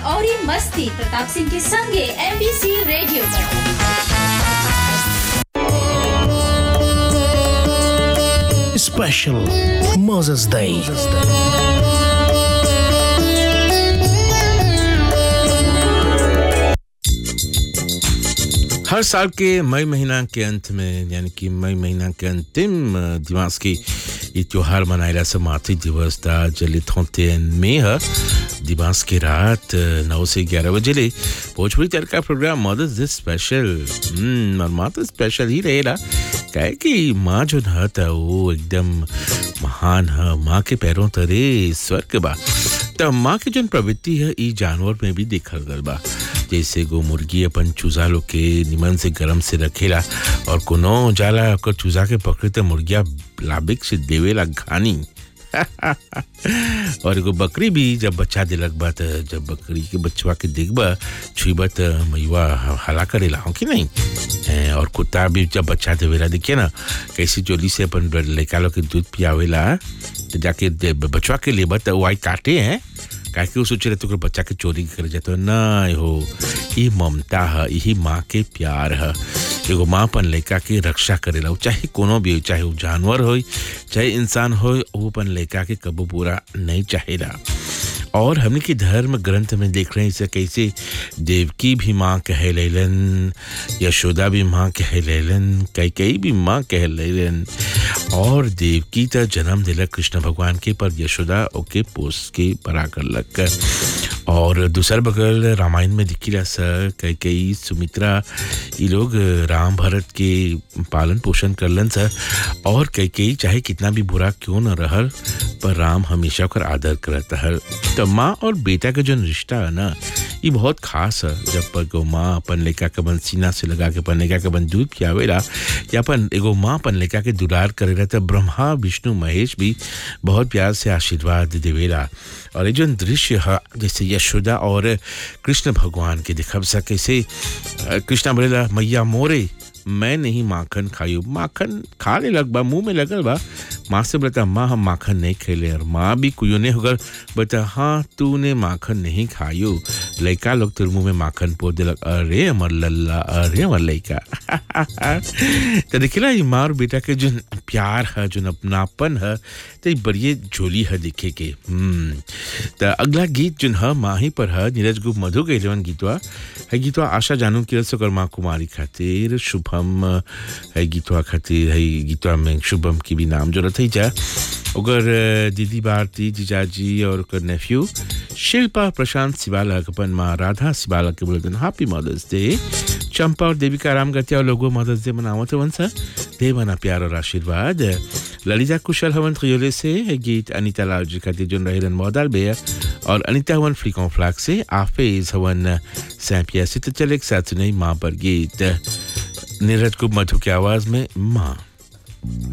और मस्ती प्रताप सिंह के संगे एमबीसी रेडियो पर Special Moses Day. हर साल के मई महीना के अंत में यानी कि मई महीना के अंतिम अ, दिवस की ये त्योहार मनाएला से मातृ दिवस था जले थोते में है दिवस की रात अ, नौ से ग्यारह बजे ले भोजपुरी चल का प्रोग्राम मदर्स डे स्पेशल हम्म और माँ तो स्पेशल ही रहेला काहे कि माँ जो न था वो एकदम महान है माँ के पैरों तरे स्वर्ग बा त माँ के जन प्रवृत्ति है ई जानवर में भी देखल गल बा जैसे गो मुर्गी अपन चूजा लोग के निमन से गरम से रखेला और कोनो जाला ओकर चूजा के पकड़े त मुर्गिया लाबिक से देवेला घानी और एगो बकरी भी जब बच्चा दिलक बा त जब बकरी के बच्चवा के देखबा छुईबा त मैवा हला करेला हो कि नहीं ए, और कुत्ता भी जब बच्चा देवेला देखिए ना कैसे जोली से अपन लड़का लोग के दूध पियावेला तो जाके दे- बचवा के लेबा त वो आई काटे हैं काहे कि वो सोचे रहते ओकर बच्चा के चोरी करे जाते हो ना हो ई ममता है यही माँ के प्यार है एगो माँ अपन लड़का के रक्षा करेला उ चाहे कोनो भी हो चाहे वो जानवर हो चाहे इंसान हो वो अपन लड़का के कबो पूरा नहीं चाहेला और हमने के धर्म ग्रंथ में देख रहे हैं इसे कैसे देवकी भी माँ कह लेलन यशोदा भी माँ कह लेलन कई कई भी माँ कह लेलन और देवकी त जन्म दिलक कृष्ण भगवान के पर यशोदा ओके पोस के बड़ा करलक और दूसर बगल रामायण में दिखिला सर कई कई सुमित्रा ये लोग राम भरत के पालन पोषण करलन सर और कई कई चाहे कितना भी बुरा क्यों न रहल पर राम हमेशा ओकर आदर करत हल तो माँ और बेटा का जो रिश्ता है ना ये बहुत खास है जब पर एगो माँ अपन लड़का के बन सीना से लगा के अपन लड़का के बन दूध पियावेला या अपन एगो माँ अपन लड़का के दुलार करेला तो ब्रह्मा विष्णु महेश भी बहुत प्यार से आशीर्वाद देवेला और ये जो दृश्य है जैसे यशोदा और कृष्ण भगवान के दिखब सके से अ, कृष्णा बोलेला मैया मोरे मैं नहीं माखन खायू माखन खा ले लग बा मुंह में लगल बा माँ से बोलता माँ हम माखन नहीं खेले और माँ भी कुयो ने होकर बोलता हाँ तूने माखन नहीं खायू लड़का लोग तेरे मुंह में माखन पो दिलक अरे अमर लल्ला अरे अमर लड़का तो देखिला ये माँ और बेटा के जो प्यार है जो अपनापन है तो ये बड़ी झोली है देखे के हम्म तो अगला गीत जो है माँ ही पर है नीरज गुप्त मधु के जवन गीतवा है गीतवा आशा जानू की सकर माँ कुमारी खातिर शुभम है गीतवा खातिर है गीतवा में शुभम की भी नाम जो थी जा ओकर दीदी भारती जीजाजी और ओकर नेफ्यू शिल्पा प्रशांत सिवाला के अपन माँ राधा सिवाला के बोलते हैप्पी मदर्स डे चंपा और देविका राम गतिया और लोगों मदर्स डे मनावत हवन सा दे मना प्यार और आशीर्वाद ललिता कुशल हवन खियोले से है गीत अनिता लाल जी खातिर जो रहेलन मौदाल बेया और अनिता हवन फ्लिकों फ्लाक से आफेज हवन सैंपिया से तो चले एक साथ सुनाई माँ पर गीत नीरज को मधु की आवाज में माँ